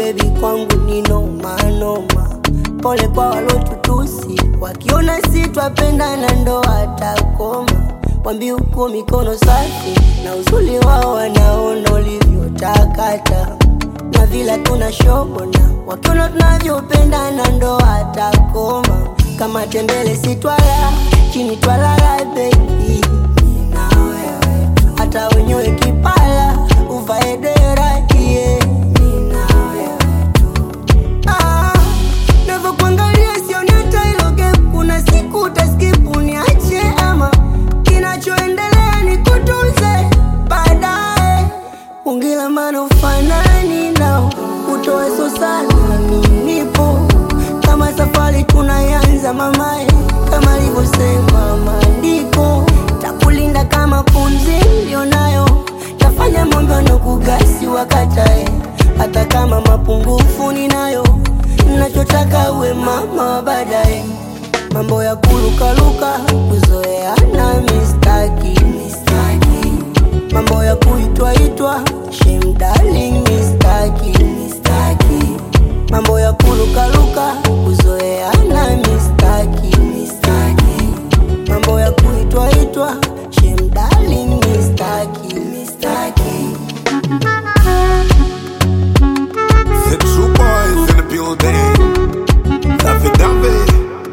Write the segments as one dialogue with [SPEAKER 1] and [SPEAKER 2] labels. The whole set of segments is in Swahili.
[SPEAKER 1] bebi kwangu ni noma noma. Pole kwa walotutusi, wakiona si twapendana ndo watakoma. Wambi uko mikono safi na uzuri wao wanaona ulivyotakata na vila tuna shobona, wakiona tunavyopendana ndo watakoma. Kama tembele si twala chini twalala baby, na wewe tu. hata wenyewe kipala uvae dera yeah. na wewe tu. Ah, navyokuangalia sioni hata hilo gap. Kuna siku utaskip uniache ama kinachoendelea ni kutunze baadaye. Ungila maana ufanani nao utoe so sana, mimi nipo kama safari tunayanza mamae, kama alivyosema maandiko, takulinda kama pumzi nilionayo, tafanya mambo na kugasi wakatae, hata kama mapungufu ninayo, nachotaka uwe mama wa baadaye. Mambo ya kulukaluka kuzoeana mistaki, mistaki mambo ya kuitwaitwa shame darling mistaki, mistaki mambo ya kulukaluka kuzoeana mistaki, mistaki mambo ya kuitwaitwa shame darling mistaki, mistaki
[SPEAKER 2] The true boys in the building. Daffy Daffy.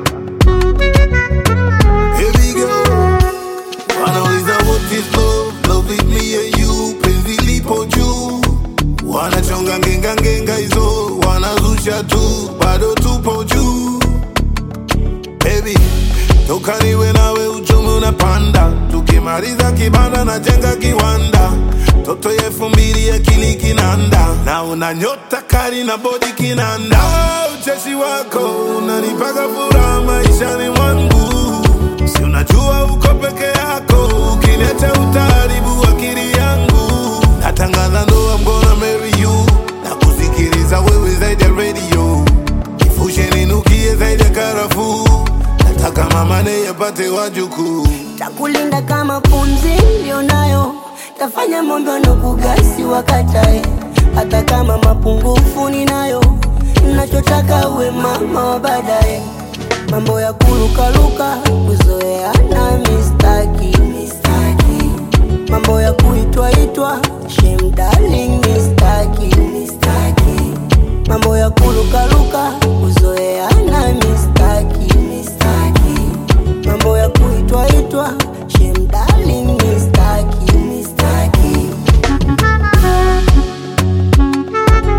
[SPEAKER 2] Here we go. Wanauliza what is love? Love is me and you. Penzi lipo juu. Wanachonga ngenga ngenga hizo. Wanazusha tu. Bado tupo juu. Baby, toka niwe nawe uchumi unapanda. Tukimaliza kibanda na jenga kiwanda. Toto ya elfu mbili akili kinanda, na una nyota kali na bodi kinanda. Ah, Ucheshi wako unanipaga furaha maishani mwangu, si unajua uko peke yako, ukiniacha utaharibu akili yangu. Natangaza ndoa, I'm gonna marry you, na kusikiliza wewe zaidi ya radio, nifushe ninukie zaidi ya karafuu, nataka mama naye apate wajukuu.
[SPEAKER 1] takulinda kama pumzi nilionayo, tafanya mambo na kugasi wakatae, hata kama mapungufu ninayo, nachotaka uwe mama wa baadaye. Mambo ya kulukaluka kuzoeana mistaki, mistaki mambo ya kuitwaitwa shame darling mistaki, mistaki mambo ya kulukaluka kuzoeana mistaki, mistaki mambo ya kuitwaitwa shame darling mistaki, mistaki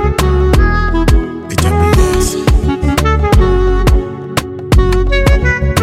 [SPEAKER 3] Vitamin